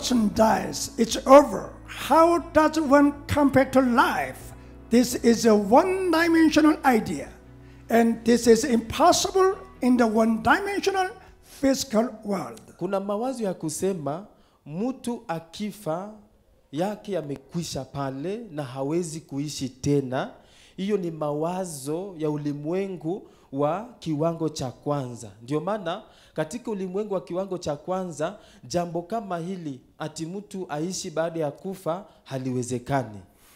person dies, it's over. How does one compare to life? This is a one dimensional idea, and this is impossible in the one dimensional physical world. Kuna mawazo ya kusema mtu akifa yake yamekwisha pale na hawezi kuishi tena. Hiyo ni mawazo ya ulimwengu wa kiwango cha kwanza. Ndio maana katika ulimwengu wa kiwango cha kwanza, jambo kama hili ati mtu aishi baada ya kufa haliwezekani.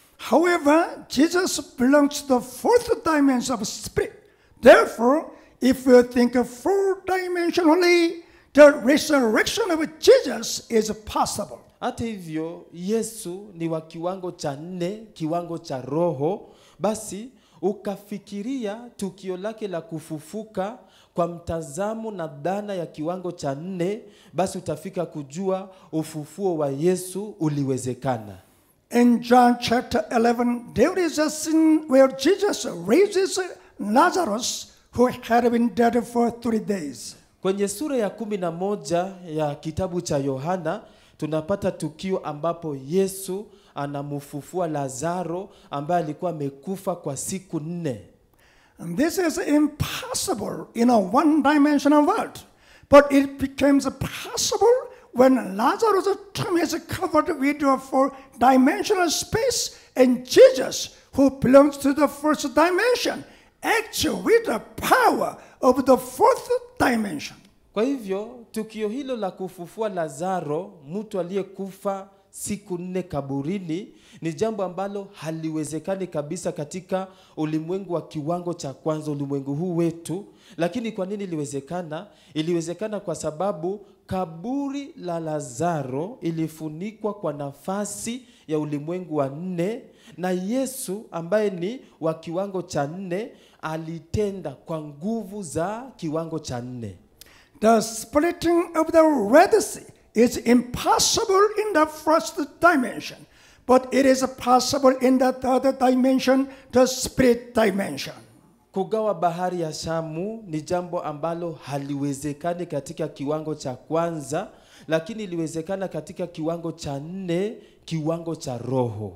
However, Jesus belongs to the fourth dimension of spirit. Therefore, if you think four dimensionally, the resurrection of Jesus is possible. Hata hivyo, Yesu ni wa kiwango cha nne, kiwango cha roho. Basi ukafikiria tukio lake la kufufuka kwa mtazamo na dhana ya kiwango cha nne, basi utafika kujua ufufuo wa Yesu uliwezekana. In John chapter 11, there is a scene where Jesus raises Lazarus, who had been dead for three days. Kwenye sura ya kumi na moja ya kitabu cha Yohana tunapata tukio ambapo Yesu anamfufua Lazaro ambaye alikuwa amekufa kwa siku nne. And this is impossible in a one dimensional world. But it becomes possible when Lazarus' tomb is covered with a four dimensional space, and Jesus, who belongs to the first dimension, acts with the power of the fourth dimension. Kwa hivyo tukio hilo la kufufua Lazaro, mtu aliyekufa siku nne kaburini, ni jambo ambalo haliwezekani kabisa katika ulimwengu wa kiwango cha kwanza, ulimwengu huu wetu. Lakini kwa nini iliwezekana? Iliwezekana kwa sababu kaburi la Lazaro ilifunikwa kwa nafasi ya ulimwengu wa nne, na Yesu ambaye ni wa kiwango cha nne alitenda kwa nguvu za kiwango cha nne. The splitting of the Red Sea is impossible in the first dimension, but it is possible in the third dimension, the spirit dimension. Kugawa bahari ya Shamu ni jambo ambalo haliwezekani katika kiwango cha kwanza, lakini iliwezekana katika kiwango cha nne, kiwango cha roho.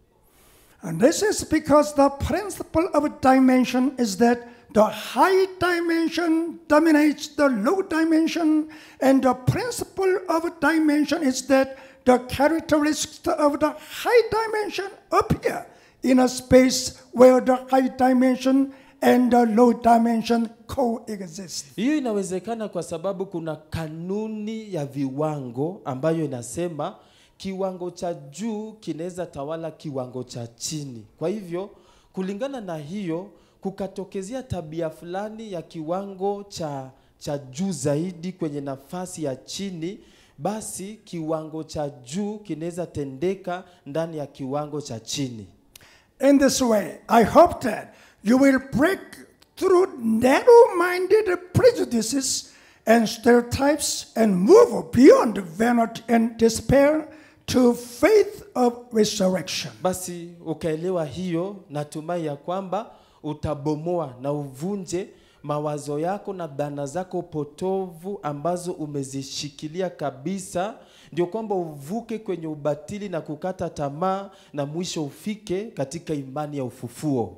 And this is because the principle of dimension is that the high dimension dominates the low dimension, and the principle of dimension is that the characteristics of the high dimension appear in a space where the high dimension and the low dimension coexist. Hiyo inawezekana kwa sababu kuna kanuni ya viwango ambayo inasema kiwango cha juu kinaweza tawala kiwango cha chini. Kwa hivyo, kulingana na hiyo, kukatokezea tabia fulani ya kiwango cha cha juu zaidi kwenye nafasi ya chini, basi kiwango cha juu kinaweza tendeka ndani ya kiwango cha chini. In this way, I hope that you will break through narrow minded prejudices and stereotypes and move beyond vanity and despair to faith of resurrection. Basi ukaelewa hiyo, natumai ya kwamba utabomoa na uvunje mawazo yako na dhana zako potovu ambazo umezishikilia kabisa, ndio kwamba uvuke kwenye ubatili na kukata tamaa, na mwisho ufike katika imani ya ufufuo.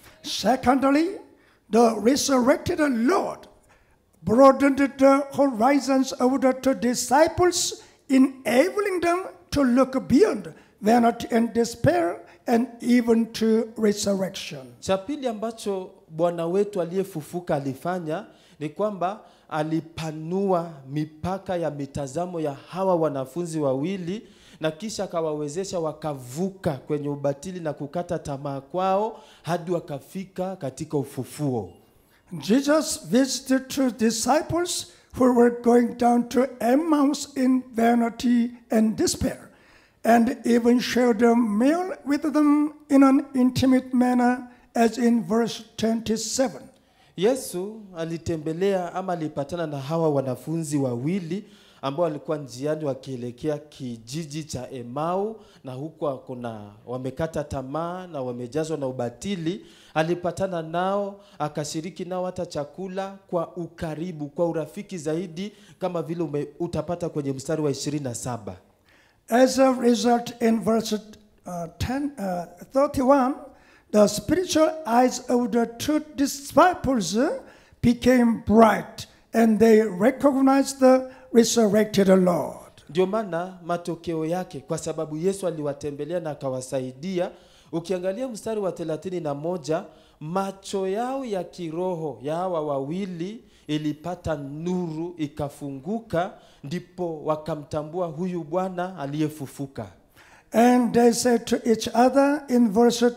Secondly, the resurrected Lord broadened the horizons of the two disciples, enabling them to look beyond vanity and despair and even to resurrection. Cha pili ambacho Bwana wetu aliyefufuka alifanya ni kwamba alipanua mipaka ya mitazamo ya hawa wanafunzi wawili na kisha akawawezesha wakavuka kwenye ubatili na kukata tamaa kwao hadi wakafika katika ufufuo. Jesus visited two disciples who were going down to Emmaus in vanity and despair, and even shared a meal with them in an intimate manner, as in verse 27. Yesu alitembelea ama alipatana na hawa wanafunzi wawili ambao walikuwa njiani wakielekea kijiji cha Emau, na huko kuna wamekata tamaa na wamejazwa na ubatili. Alipatana nao akashiriki nao hata chakula kwa ukaribu, kwa urafiki zaidi, kama vile ume, utapata kwenye mstari wa ishirini na saba. As a result, in verse uh, 10, uh, 31, the spiritual eyes of the two disciples uh, became bright and they recognized the resurrected Lord. Ndio maana matokeo yake, kwa sababu Yesu aliwatembelea na akawasaidia. Ukiangalia mstari wa thelathini na moja, macho yao ya kiroho ya hawa wawili ilipata nuru ikafunguka, ndipo wakamtambua huyu Bwana aliyefufuka. And they said to each other in verse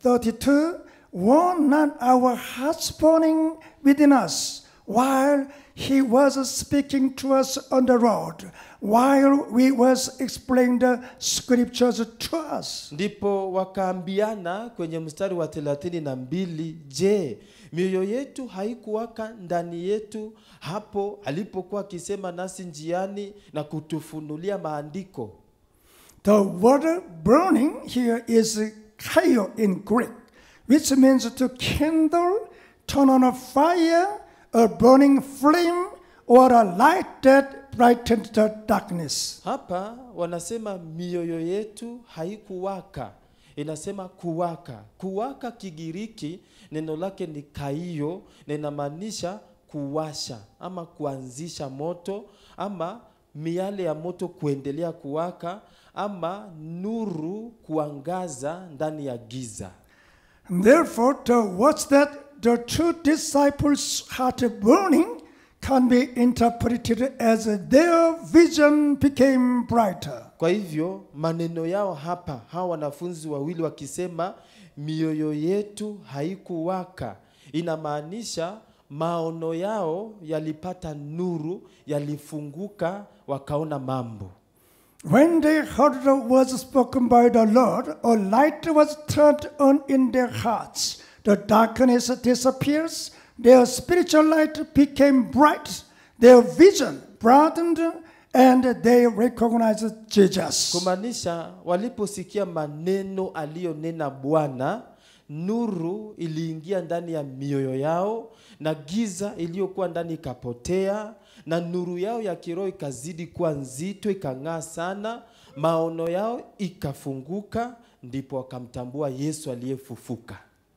32, Were not our hearts burning within us while he was speaking to us on the road, while we was explaining the scriptures to us? Ndipo wakaambiana kwenye mstari wa thelathini na mbili, je, mioyo yetu haikuwaka ndani yetu hapo alipokuwa akisema nasi njiani na kutufunulia maandiko? The word burning here is kaio in Greek, which means to kindle, turn on a fire, a burning flame, or a light that brightened the darkness. Hapa wanasema mioyo yetu haikuwaka, inasema kuwaka. Kuwaka Kigiriki neno lake ni kaio, na inamaanisha kuwasha ama kuanzisha moto ama miale ya moto kuendelea kuwaka ama nuru kuangaza ndani ya giza. Therefore, the words that the two disciples' heart burning can be interpreted as their vision became brighter. Kwa hivyo maneno yao hapa, hawa wanafunzi wawili wakisema mioyo yetu haikuwaka, inamaanisha maono yao yalipata nuru, yalifunguka, wakaona mambo. When they heard the words spoken by the Lord, a light was turned on in their hearts. The darkness disappears, their spiritual light became bright, their vision broadened, and they recognized Jesus. Kumaanisha waliposikia maneno aliyonena Bwana, nuru iliingia ndani ya mioyo yao na giza iliyokuwa ndani ikapotea, na nuru yao ya kiroho ikazidi kuwa nzito, ikang'aa sana, maono yao ikafunguka, ndipo wakamtambua Yesu aliyefufuka.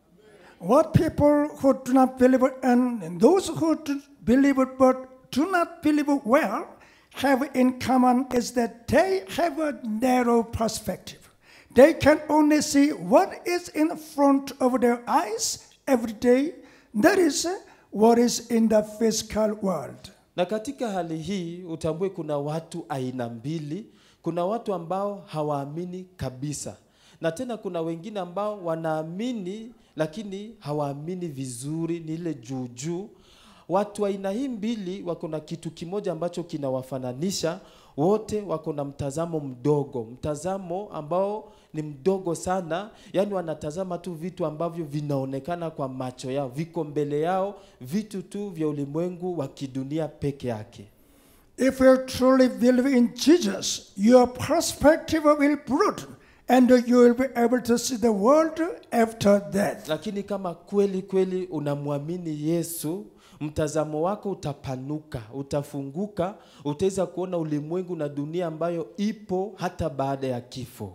What people who do not believe and those who do believe but do not believe well have in common is that they have a narrow perspective. They can only see what is in front of their eyes every day. That is what is in the physical world. Na katika hali hii utambue kuna watu aina mbili. Kuna watu ambao hawaamini kabisa, na tena kuna wengine ambao wanaamini lakini hawaamini vizuri, ni ile juu juu. Watu aina hii mbili wako na kitu kimoja ambacho kinawafananisha wote, wako na mtazamo mdogo, mtazamo ambao ni mdogo sana, yaani wanatazama tu vitu ambavyo vinaonekana kwa macho yao, viko mbele yao, vitu tu vya ulimwengu wa kidunia peke yake. If you truly believe in Jesus, your perspective will broaden and you will be able to see the world after death. Lakini kama kweli kweli unamwamini Yesu, mtazamo wako utapanuka, utafunguka, utaweza kuona ulimwengu na dunia ambayo ipo hata baada ya kifo.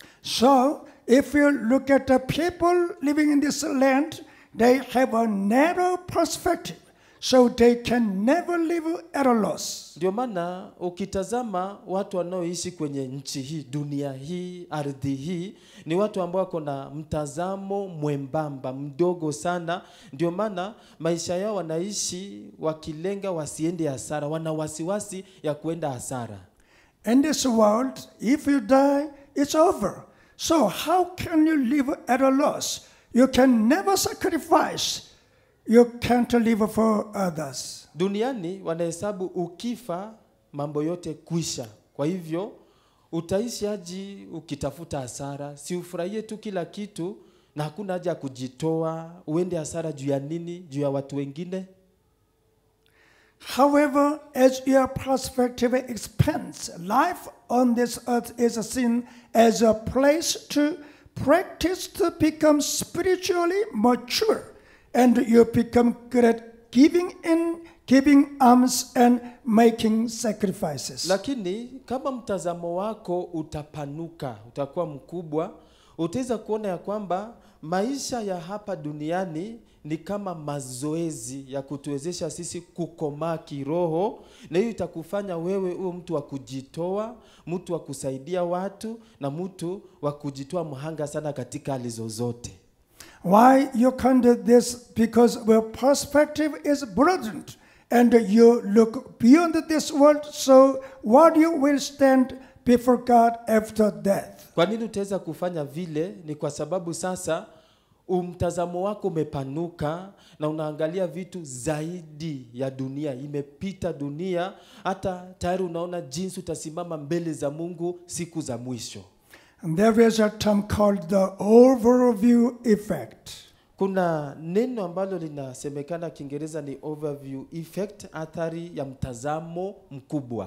So, if you look at the people living in this land, they have a narrow perspective, so they can never live at a loss. Ndio maana ukitazama watu wanaoishi kwenye nchi hii, dunia hii, ardhi hii, ni watu ambao wako na mtazamo mwembamba, mdogo sana. Ndio maana maisha yao wanaishi wakilenga wasiende hasara, wana wasiwasi ya kuenda hasara. In this world, if you die, it's over. So, how can you live at a loss? You can never sacrifice. You can't live for others. Duniani wanahesabu ukifa mambo yote kwisha. Kwa hivyo utaishi aji ukitafuta hasara? Si ufurahie tu kila kitu na hakuna haja ya kujitoa, uende hasara juu ya nini? Juu ya watu wengine? However, as your perspective expands, life on this earth is seen as a place to practice to become spiritually mature, and you become good at giving in, giving alms, and making sacrifices. lakini kama mtazamo wako utapanuka utakuwa mkubwa utaweza kuona ya kwamba maisha ya hapa duniani ni kama mazoezi ya kutuwezesha sisi kukomaa kiroho na hiyo itakufanya wewe uwe mtu wa kujitoa mtu wa kusaidia watu na mtu wa kujitoa mhanga sana katika hali zozote Why you can do this? Because your perspective is broadened and you look beyond this world, so what you will stand before God after death. Kwa nini utaweza kufanya vile? Ni kwa sababu sasa umtazamo wako umepanuka na unaangalia vitu zaidi ya dunia, imepita dunia, hata tayari unaona jinsi utasimama mbele za Mungu siku za mwisho. And there is a term called the overview effect. Kuna neno ambalo linasemekana Kiingereza ni overview effect, athari ya mtazamo mkubwa.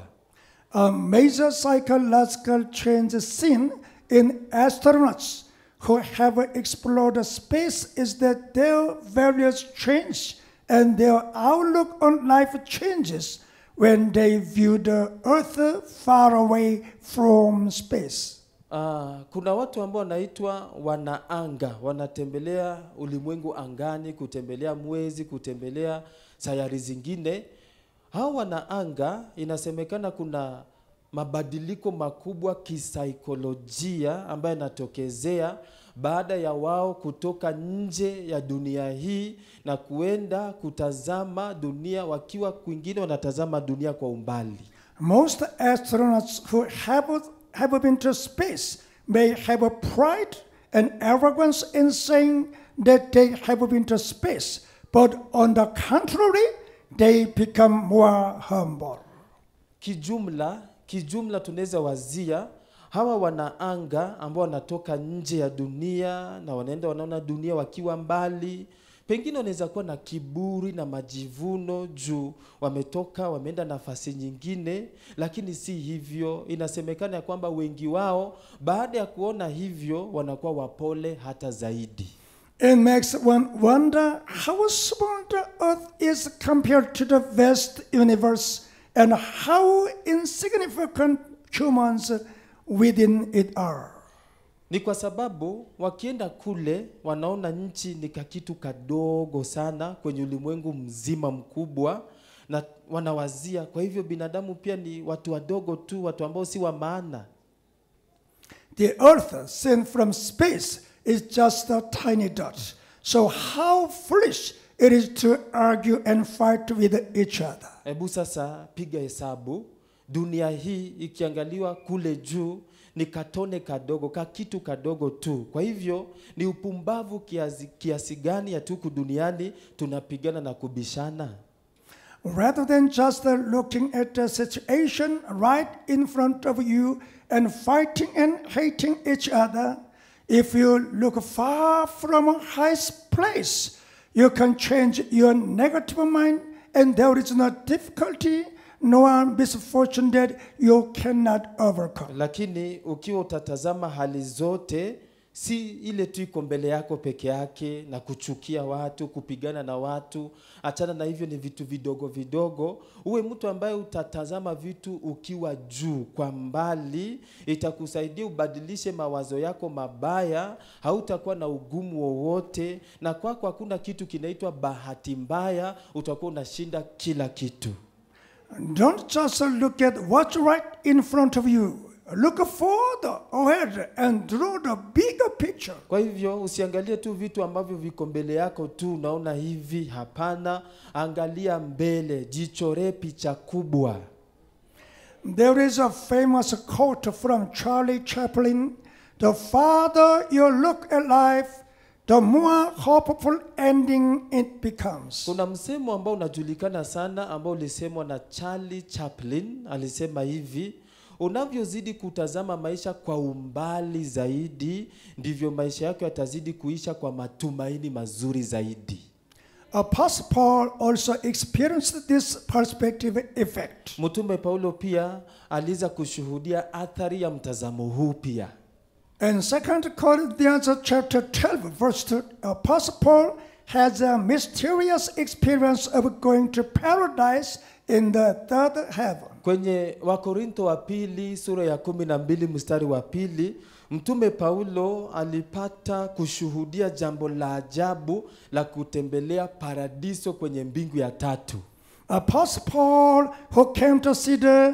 A major psychological change seen in astronauts who have explored space is that their values change and their outlook on life changes when they view the Earth far away from space. Ah, kuna watu ambao wanaitwa wanaanga, wanatembelea ulimwengu angani, kutembelea mwezi, kutembelea sayari zingine. Hao wanaanga, inasemekana kuna mabadiliko makubwa kisaikolojia ambayo yanatokezea baada ya wao kutoka nje ya dunia hii na kuenda kutazama dunia, wakiwa kwingine wanatazama dunia kwa umbali. Most astronauts who have, have been to space may have a pride and arrogance in saying that they have been to space, but on the contrary, they become more humble. kijumla kijumla tunaweza wazia hawa wanaanga ambao wanatoka nje ya dunia na wanaenda wanaona dunia wakiwa mbali pengine wanaweza kuwa na kiburi na majivuno juu wametoka wameenda nafasi nyingine lakini si hivyo inasemekana ya kwamba wengi wao baada ya kuona hivyo wanakuwa wapole hata zaidi It makes one wonder how small the earth is compared to the vast universe and how insignificant humans within it are. ni kwa sababu wakienda kule wanaona nchi ni kakitu kadogo sana kwenye ulimwengu mzima mkubwa na wanawazia kwa hivyo binadamu pia ni watu wadogo tu watu ambao si wa maana The earth seen from space is just a tiny dot. So how foolish it is to argue and fight with each other. hebu sasa piga hesabu dunia hii ikiangaliwa kule juu ni katone kadogo ka kitu kadogo tu kwa hivyo ni upumbavu kiasi, kiasi gani ya tuku duniani tunapigana na kubishana Rather than just uh, looking at the situation right in front of you and fighting and hating each other, if you look far from a high place, you can change your negative mind, and there is no difficulty nor misfortune that you cannot overcome. lakini ukiwa utatazama hali zote si ile tu iko mbele yako peke yake na kuchukia watu kupigana na watu achana na hivyo ni vitu vidogo vidogo uwe mtu ambaye utatazama vitu ukiwa juu kwa mbali itakusaidia ubadilishe mawazo yako mabaya hautakuwa na ugumu wowote na kwako hakuna kitu kinaitwa bahati mbaya utakuwa unashinda kila kitu Don't just look at what's right in front of you. Look further ahead and draw the bigger picture. Kwa hivyo usiangalie tu vitu ambavyo viko mbele yako tu unaona hivi, hapana. Angalia mbele, jichoree picha kubwa. There is a famous quote from Charlie Chaplin The farther you look at life, the more hopeful ending it becomes. Kuna msemo ambao unajulikana sana ambao ulisemwa na Charlie Chaplin, alisema hivi: unavyozidi kutazama maisha kwa umbali zaidi, ndivyo maisha yako yatazidi kuisha kwa matumaini mazuri zaidi. Apostle Paul also experienced this perspective effect. Mtume Paulo pia aliweza kushuhudia athari ya mtazamo huu pia. In 2 Corinthians chapter 12, verse 2, Apostle Paul has a mysterious experience of going to paradise in the third heaven. Kwenye Wakorintho wa pili sura ya kumi na mbili mstari wa pili Mtume Paulo alipata kushuhudia jambo la ajabu la kutembelea paradiso kwenye mbingu ya tatu. Apostle Paul, who came to see the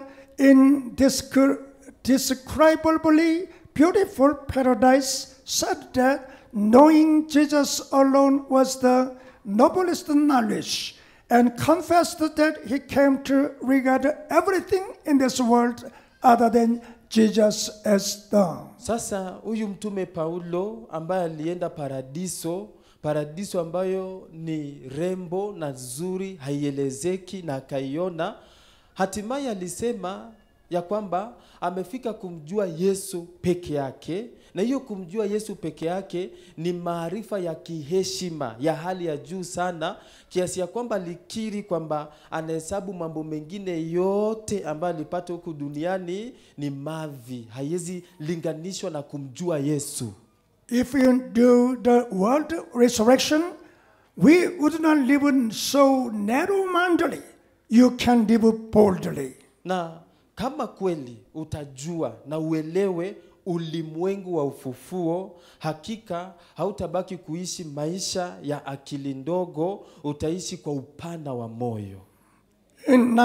indescribably beautiful paradise, said that knowing Jesus alone was the noblest knowledge, and confessed that he came to regard everything in this world other than Jesus as done. Sasa huyu mtume Paulo ambaye alienda paradiso, paradiso ambayo ni rembo na nzuri, haielezeki na akaiona, hatimaye alisema ya kwamba amefika kumjua Yesu peke yake, na hiyo kumjua Yesu peke yake ni maarifa ya kiheshima ya hali ya juu sana, kiasi ya kwamba alikiri kwamba anahesabu mambo mengine yote ambayo alipata huku duniani ni mavi, haiwezi linganishwa na kumjua Yesu. If you do the world resurrection, we would not live so narrow-mindedly. You can live boldly. Na kama kweli utajua na uelewe ulimwengu wa ufufuo, hakika hautabaki kuishi maisha ya akili ndogo, utaishi kwa upana wa moyo. In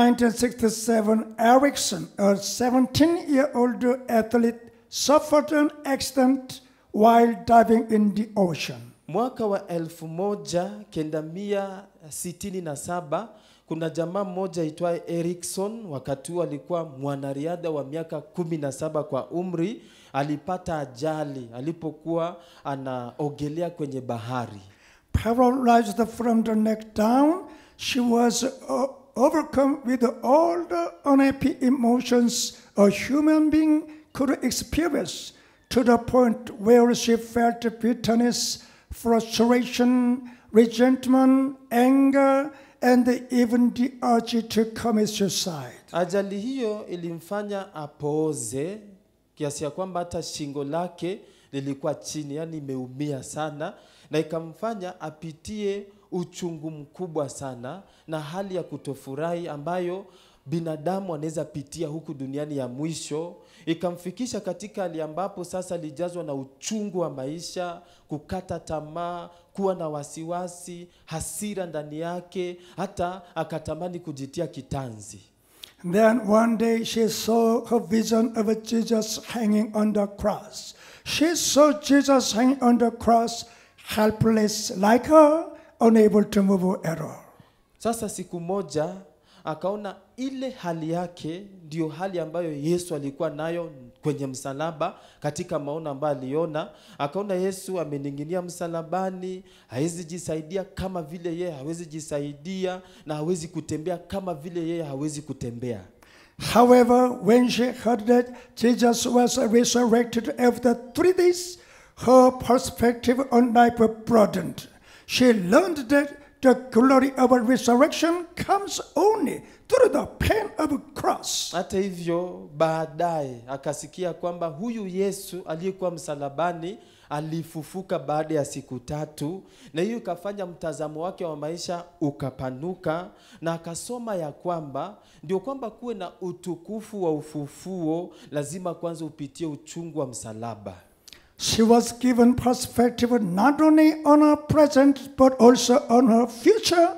1967, Erickson, a 17-year-old athlete, suffered an accident while diving in the ocean. Mwaka wa elfu moja kenda mia sitini na saba kuna jamaa mmoja aitwaye Erikson, wakati huo alikuwa mwanariadha wa miaka kumi na saba kwa umri, alipata ajali alipokuwa anaogelea kwenye bahari. Paralyzed from the neck down, she was uh, overcome with all the unhappy emotions a human being could experience to the point where she felt bitterness, frustration, resentment, anger, and even the urge to commit suicide. Ajali hiyo ilimfanya apooze kiasi ya kwamba hata shingo lake lilikuwa chini, yani imeumia sana, na ikamfanya apitie uchungu mkubwa sana na hali ya kutofurahi ambayo binadamu anaweza pitia huku duniani ya mwisho, ikamfikisha katika hali ambapo sasa alijazwa na uchungu wa maisha, kukata tamaa, kuwa na wasiwasi, hasira ndani yake, hata akatamani kujitia kitanzi. Then one day she saw her vision of Jesus hanging on the cross. She saw Jesus hanging on the cross, helpless like her, unable to move at all. Sasa siku moja akaona ile hali yake ndiyo hali ambayo Yesu alikuwa nayo kwenye msalaba. Katika maono ambayo aliona, akaona Yesu amening'inia msalabani, hawezi jisaidia kama vile yeye hawezi jisaidia, na hawezi kutembea kama vile yeye hawezi kutembea. However, when she heard that Jesus was resurrected after three days, her perspective on life broadened. She learned that the glory of resurrection comes only through the pain of cross. Hata hivyo, baadaye akasikia kwamba huyu Yesu aliyekuwa msalabani alifufuka baada ya siku tatu, na hiyo ikafanya mtazamo wake wa maisha ukapanuka, na akasoma ya kwamba ndio kwamba kuwe na utukufu wa ufufuo, lazima kwanza upitie uchungu wa msalaba. She was given perspective not only on her present but also on her future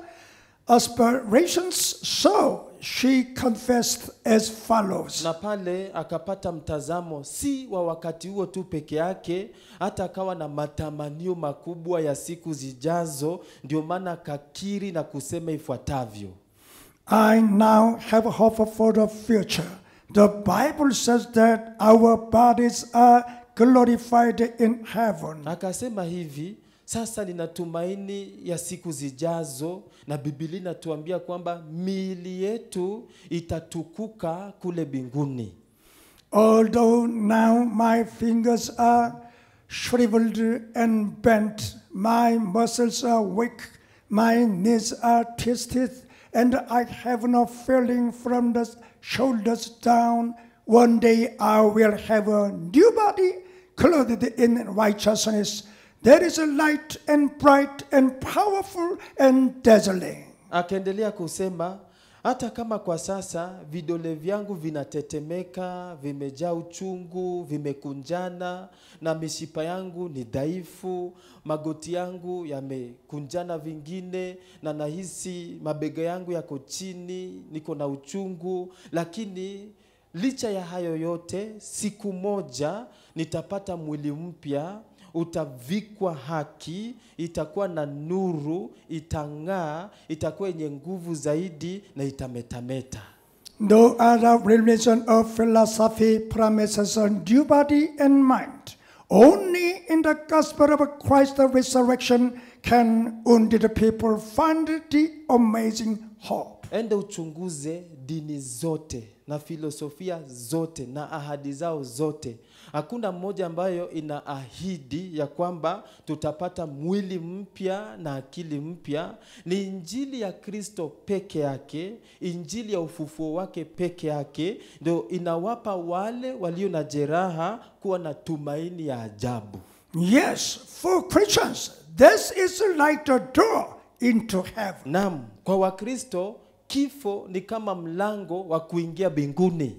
aspirations. So she confessed as follows na pale akapata mtazamo si wa wakati huo tu peke yake, hata akawa na matamanio makubwa ya siku zijazo. Ndio maana akakiri na kusema ifuatavyo: I now have hope for the future. The Bible says that our bodies are glorified in heaven. akasema hivi, sasa nina tumaini ya siku zijazo, na Biblia inatuambia kwamba miili yetu itatukuka kule mbinguni. Although now my fingers are shriveled and bent, my muscles are weak, my knees are twisted, and I have no feeling from the shoulders down. One day I will have a new body clothed in righteousness. There is a light and bright and powerful and dazzling. Akaendelea kusema hata kama kwa sasa vidole vyangu vinatetemeka, vimejaa uchungu, vimekunjana na mishipa yangu ni dhaifu, magoti yangu yamekunjana vingine, na nahisi mabega yangu yako chini, niko na uchungu, lakini licha ya hayo yote, siku moja nitapata mwili mpya utavikwa haki, itakuwa na nuru, itang'aa, itakuwa yenye nguvu zaidi na itametameta. No other religion or philosophy promises a new body and mind. Only in the gospel of Christ the resurrection can wounded people find the amazing hope. Ende uchunguze dini zote na filosofia zote na ahadi zao zote. Hakuna mmoja ambayo ina ahidi ya kwamba tutapata mwili mpya na akili mpya. Ni injili ya Kristo peke yake, injili ya ufufuo wake peke yake ndio inawapa wale walio na jeraha kuwa na tumaini ya ajabu. Yes, for Christians, this is like a door into heaven. Naam, kwa Wakristo kifo ni kama mlango wa kuingia mbinguni.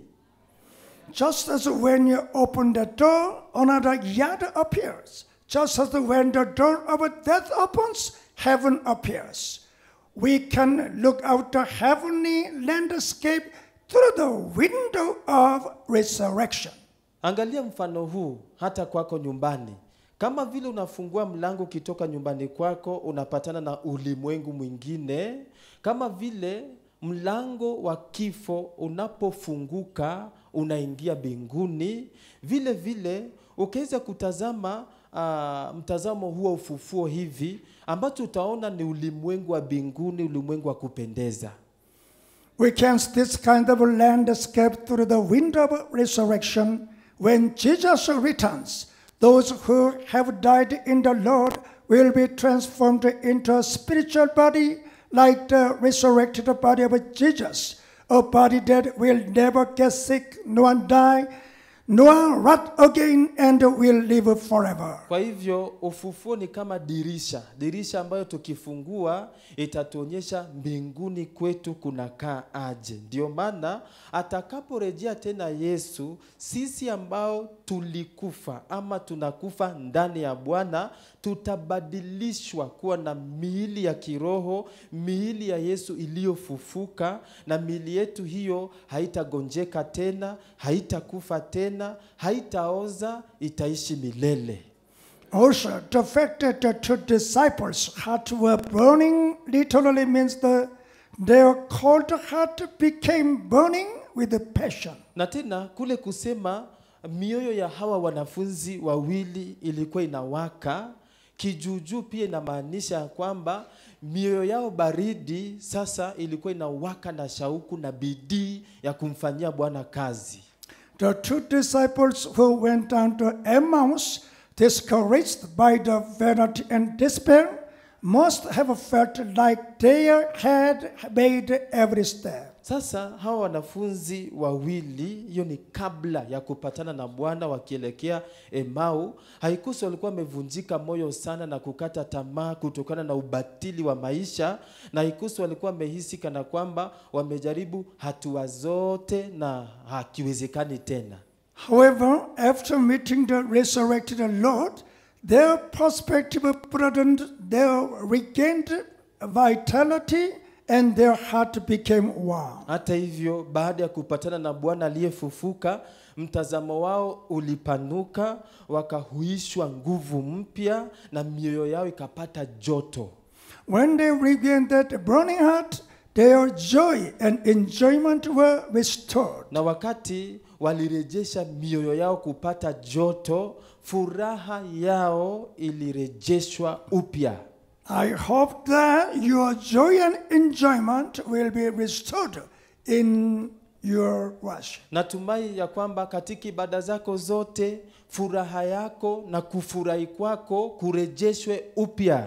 Just as when you open the door, another yard appears. Just as when the door of death opens, heaven appears. We can look out the heavenly landscape through the window of resurrection. Angalia mfano huu hata kwako nyumbani. Kama vile unafungua mlango ukitoka nyumbani kwako, unapatana na ulimwengu mwingine. Kama vile mlango wa kifo unapofunguka, unaingia mbinguni. Vile vile ukiweza kutazama uh, mtazamo huo wa ufufuo hivi, ambacho utaona ni ulimwengu wa mbinguni, ulimwengu wa kupendeza. We can see this kind of landscape through the window of resurrection when Jesus returns. Those who have died in the Lord will be transformed into a spiritual body like the resurrected body of Jesus, a body that will never get sick nor die nor rot again and will live forever. Kwa hivyo ufufuo ni kama dirisha, dirisha ambayo tukifungua itatuonyesha mbinguni kwetu kunakaa aje. Ndio maana atakaporejea tena Yesu, sisi ambao tulikufa ama tunakufa ndani ya Bwana tutabadilishwa kuwa na miili ya kiroho, miili ya Yesu iliyofufuka, na miili yetu hiyo haitagonjeka tena, haitakufa tena, haitaoza, itaishi milele. Also, the fact that the two disciples' hearts were burning literally means that their cold heart became burning with passion. Na tena kule kusema mioyo ya hawa wanafunzi wawili ilikuwa inawaka kijuujuu, pia inamaanisha ya kwamba mioyo yao baridi sasa ilikuwa inawaka na shauku na bidii ya kumfanyia Bwana kazi. The two disciples who went down to Emmaus, discouraged by the vanity and despair, must have felt like they had made every step. Sasa hawa wanafunzi wawili, hiyo ni kabla ya kupatana na Bwana wakielekea Emau, haikusi walikuwa wamevunjika moyo sana na kukata tamaa kutokana na ubatili wa maisha, na haikusi walikuwa wamehisi kana kwamba wamejaribu hatua zote na hakiwezekani tena. However, after meeting the resurrected Lord, their perspective broadened, they regained vitality, and their heart became warm. Hata hivyo, baada ya kupatana na Bwana aliyefufuka, mtazamo wao ulipanuka, wakahuishwa nguvu mpya na mioyo yao ikapata joto. When they regained that burning heart, their joy and enjoyment were restored. Na wakati walirejesha mioyo yao kupata joto, furaha yao ilirejeshwa upya. I hope that your joy and enjoyment will be restored in your worship. Natumai ya kwamba katika ibada zako zote furaha yako na kufurahi kwako kurejeshwe upya.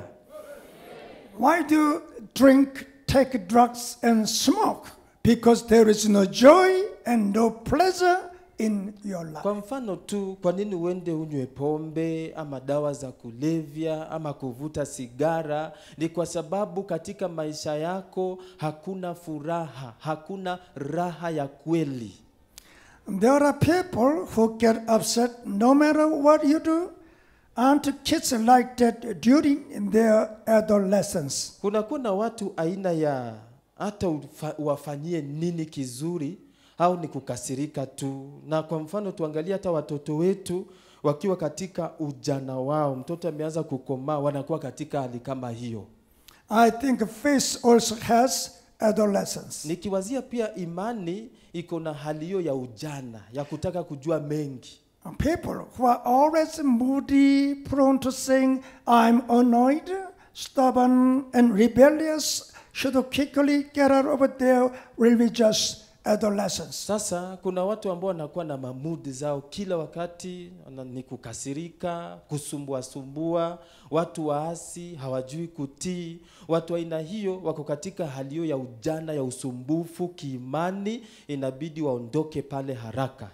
Why do you drink, take drugs, and smoke? Because there is no joy and no pleasure in your life. Kwa mfano tu, kwa nini uende unywe pombe ama dawa za kulevya ama kuvuta sigara? Ni kwa sababu katika maisha yako hakuna furaha, hakuna raha ya kweli. There are people who get upset no matter what you do. Aren't kids like that during their adolescence? Kuna kuna watu aina ya hata ufa- uwafanyie nini kizuri au ni kukasirika tu. Na kwa mfano tuangalie hata watoto wetu wakiwa katika ujana wao, mtoto ameanza kukomaa, wanakuwa katika hali kama hiyo. I think faith also has adolescence. Nikiwazia pia imani iko na hali hiyo ya ujana ya kutaka kujua mengi. People who are always moody, prone to saying, I'm annoyed, stubborn, and rebellious, should quickly get out of their religious adolescence. Sasa kuna watu ambao wanakuwa na mamudi zao kila wakati, wana- ni kukasirika, kusumbua sumbua, watu waasi, hawajui kutii. Watu wa aina hiyo wako katika hali hiyo ya ujana ya usumbufu kiimani, inabidi waondoke pale haraka.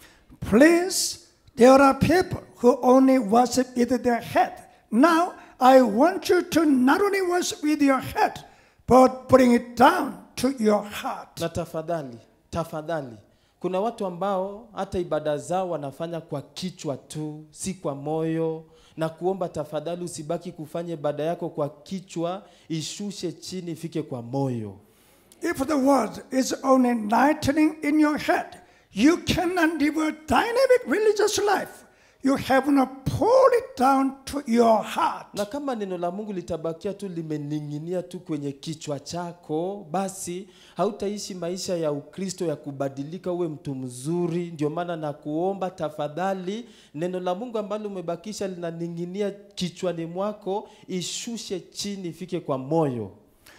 Please, there are people who only worship with their head. Now, I want you to not only worship with your head, but bring it down to your heart. Na tafadhali, tafadhali, kuna watu ambao hata ibada zao wanafanya kwa kichwa tu, si kwa moyo. Na kuomba tafadhali, usibaki kufanya ibada yako kwa kichwa, ishushe chini, ifike kwa moyo. If the word is only lightning in your head, you cannot live a dynamic religious life. You have not poured it down to your heart. Na kama neno la Mungu litabakia tu limening'inia tu kwenye kichwa chako, basi hautaishi maisha ya Ukristo ya kubadilika uwe mtu mzuri. Ndio maana na kuomba tafadhali, neno la Mungu ambalo umebakisha linaning'inia kichwani mwako, ishushe chini, ifike kwa moyo.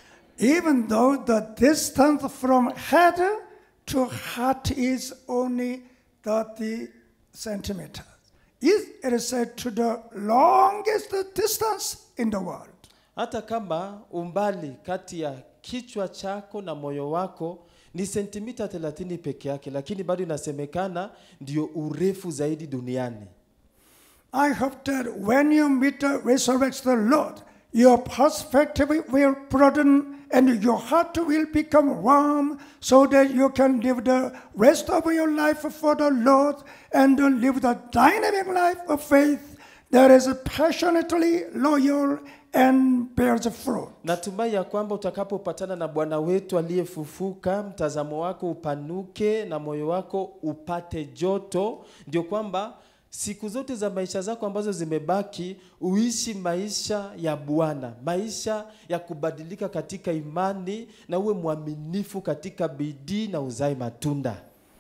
Even though the distance from head to heart is only 30 centimeters, it is said to the longest distance in the world. Hata kama umbali kati ya kichwa chako na moyo wako ni sentimita 30 peke yake, lakini bado inasemekana ndio urefu zaidi duniani. I hope that when you meet the resurrected Lord, your perspective will broaden and your heart will become warm so that you can live the rest of your life for the Lord and live the dynamic life of faith that is passionately loyal and bears fruit. Natumai ya kwamba utakapopatana na Bwana wetu aliyefufuka, mtazamo wako upanuke na moyo wako upate joto, ndio kwamba siku zote za maisha zako ambazo zimebaki uishi maisha ya Bwana, maisha ya kubadilika katika imani, na uwe mwaminifu katika bidii na uzae matunda.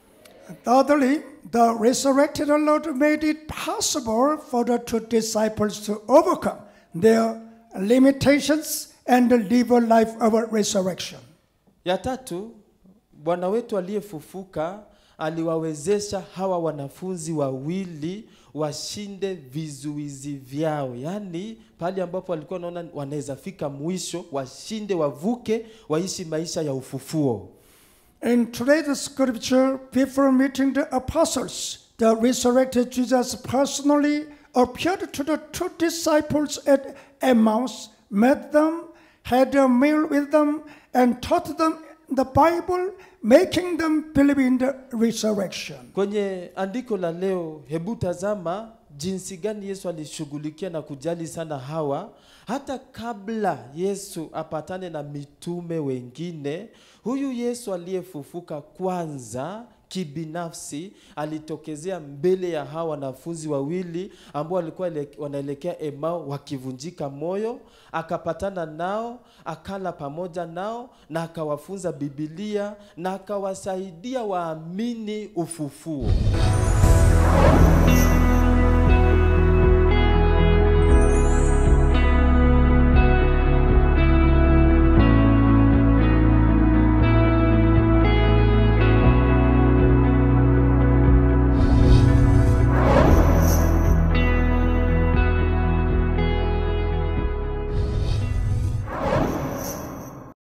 Thirdly, the resurrected Lord made it possible for the two disciples to overcome their limitations and live a life of resurrection. Ya tatu, Bwana wetu aliyefufuka aliwawezesha hawa wanafunzi wawili washinde vizuizi vyao, yaani pale ambapo walikuwa wanaona wanaweza fika mwisho, washinde, wavuke, waishi maisha ya ufufuo. In today's scripture, before meeting the apostles, the resurrected Jesus personally appeared to the two disciples at Emmaus, met them, had a meal with them, and taught them the Bible, making them believe in the resurrection. Kwenye andiko la leo, hebu tazama jinsi gani Yesu alishughulikia na kujali sana hawa, hata kabla Yesu apatane na mitume wengine. Huyu Yesu aliyefufuka kwanza kibinafsi alitokezea mbele ya hawa wanafunzi wawili ambao walikuwa ele- wanaelekea Emau wakivunjika moyo, akapatana nao, akala pamoja nao na akawafunza Biblia na akawasaidia waamini ufufuo.